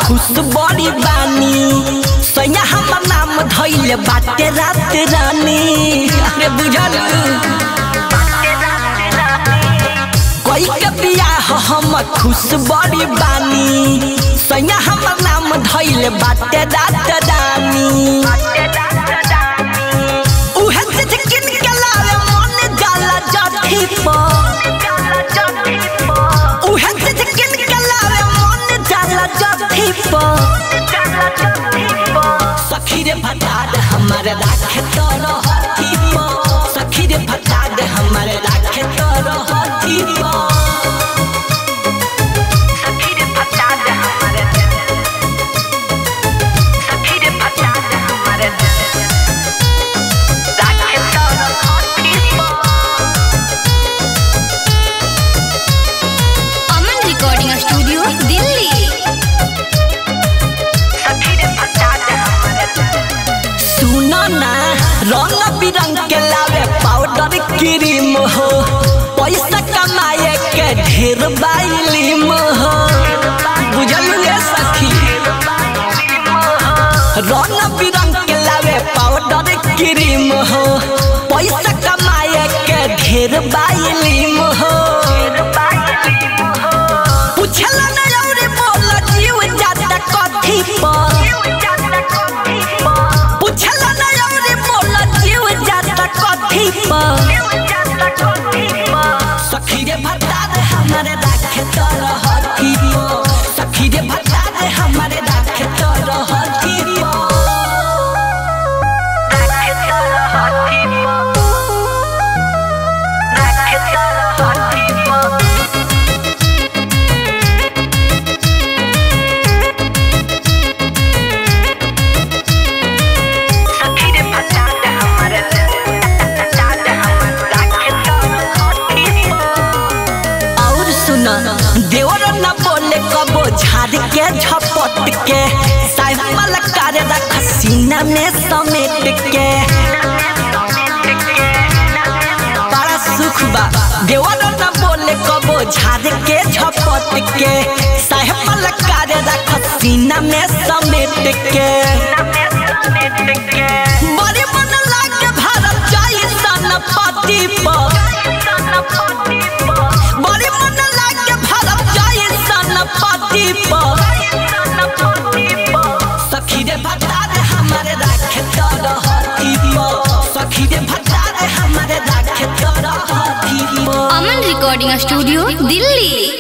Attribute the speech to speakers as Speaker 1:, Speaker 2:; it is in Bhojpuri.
Speaker 1: खुश बड़ी बानी सैया हमर नाम धैले बाटे रात रानी अरे बुझल कोई के बियाह हम खुश बड़ी बानी सैया हमर नाम धैले बाटे रात रानी उहे चीज किन के लावे मन जाला जाठी पर उहे चीज किन के लावे मन जाला जाठी पर सखी रे फटाद हमारे राखे तोर हाथी पर सखी रे फटाद हमारे राखे तोर हाथी पर
Speaker 2: अमन रिकॉर्डिंग स्टूडियो दिल्ली
Speaker 1: सुनो ना रंग बिरंग के लावे पाउडर क्रीम हो पैसा कमाए के ढेर बाइलिम हो बुझल रे सखी रंग बिरंग के लावे पाउडर क्रीम हो पैसा कमाए के ढेर बाइलिम हो पूछला ना और बोल जीव जाता कथी पर पूछला ना और बोल जीव जाता कथी पर सखी रे भत्ता दे हमारे राखे तोर हथी पर सखी रे भत्ता दे हमारे राखे तोर हथी और सुना देवर न बोले कबो झाड़ के झपट के साइकिल करे रख सीना में समेट के बड़ा सुख बा देवर न बोले कबो झाड़ के झपट के साइकिल करे रख सीना में समेट के बड़ी मन लागे भारत जाई सन पति पर बड़ी मन लागे भारत जाई सन पति पर सखी रे भत्ता रे हमारे राखे तोर हाथी पर सखी रे भत्ता रे हमारे राखे तोर हाथी पर
Speaker 2: अमन रिकॉर्डिंग स्टूडियो दिल्ली